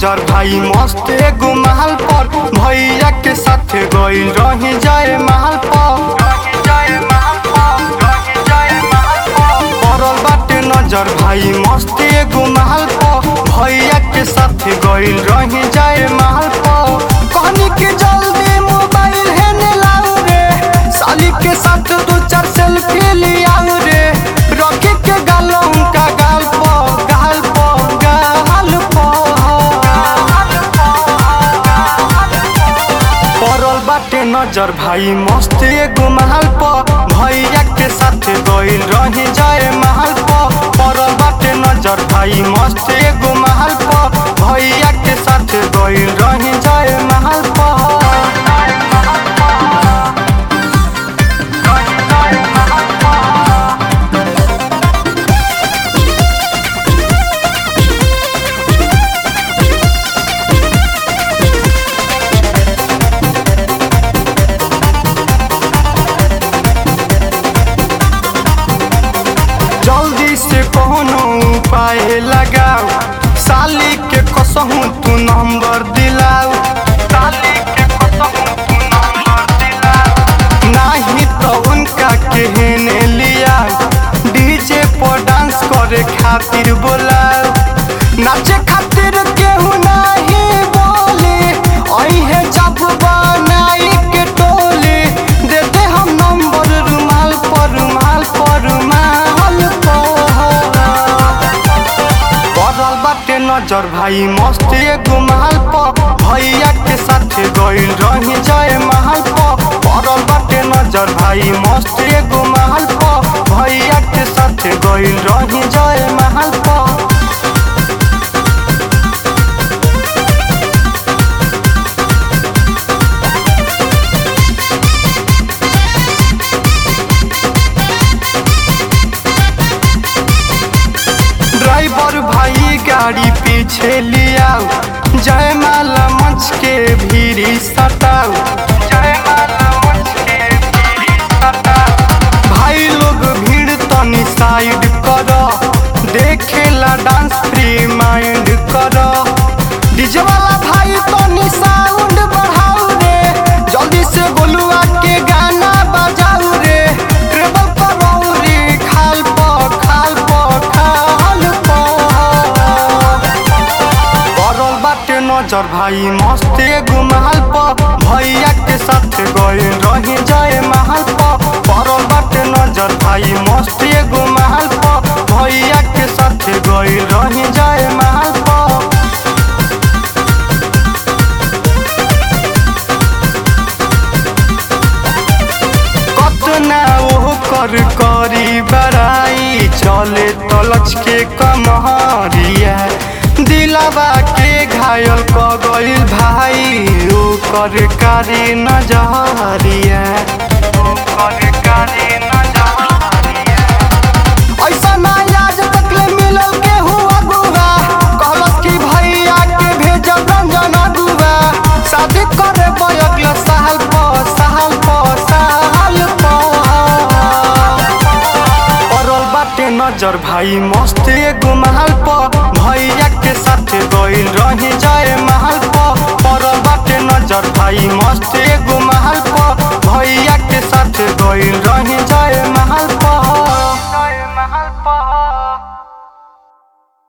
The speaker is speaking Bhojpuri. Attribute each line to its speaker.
Speaker 1: नजर भाई मस्त एगो महल पर भैया के साथ गइल रही जाए महल पर पड़ल बाटे नजर भाई मस्त एगो महल पर भैया के साथ गइल रही जाए महल पर कहनी के जल्दी मोबाइल है ने लाऊ रे साली के साथ दो चार सेल्फी लियाऊ रे रखे के गालों का गाल पर गाल पर गाल पड़ल बाटे नजर भाई मस्त एगो महल पर भैया के साथ गइल रही जाए महल पर पड़ल बाटे नजर भाई मस्त एगो महल पर भैया के साथ गइल रही जाए महल पर जल्दी से कोनो उपाय लगाओ साली के कसहू तू नंबर दिलाओ साली के कसहू तू नंबर दिलाओ नाही तो उनका केहने लिया डीजे पर डांस करे खातिर बोलाओ नाचे खातिर केहू नाही बोले अइहे जब बनाई के टोली दे दे हम नंबर रुमाल पर रुमाल पर रुमाल पर पड़ल बाटे नजर भाई मस्त एगो महल पर भैया के साथ गइल रही जाए महल पर पड़ल बाटे नजर भाई मस्त एगो महल पर भैया के साथ गइल रही जाए महल पर ड्राइवर भाई गाड़ी पीछे लियाओ जय माला मंच के भीरी सटाओ जय माला मंच के भीरी सटाओ भाई लोग भीड़ तनी साइड करो देखेला डांस फ्री माइंड करो डीजे वाला भाई तनी साउंड बढ़ाओ रे जल्दी से बोलुआ के गाना बजाओ रे ट्रेबल पर रे खाल पर खाल पर खाल पर पड़ल बाटे नजर भाई मस्त एगो महल पर भैया के साथ गइल रही जाए महल पर पड़ल बाटे नजर भाई मस्त एगो महल पर भैया के साथ गइल रही जाए महल पर कतना ओ कर करी बड़ाई चले तलच के कमहरिया दिलावा के घायल क गइल भाई ओ कर कारी नजरिया ओ कर कारी नजरिया ऐसा ना आज तक ले मिलल के हुआ गुआ कहलस कि भैया के भेजब रंजन अगुआ शादी करे अगला साल पर साल पर साल पर पड़ल बाटे नजर भाई मस्त एगो महल पर भैया के साथ गइल रही जाए महल पर पड़ल बाटे नजर भाई मस्त एगो महल पर भैया के साथ गइल रही जाए महल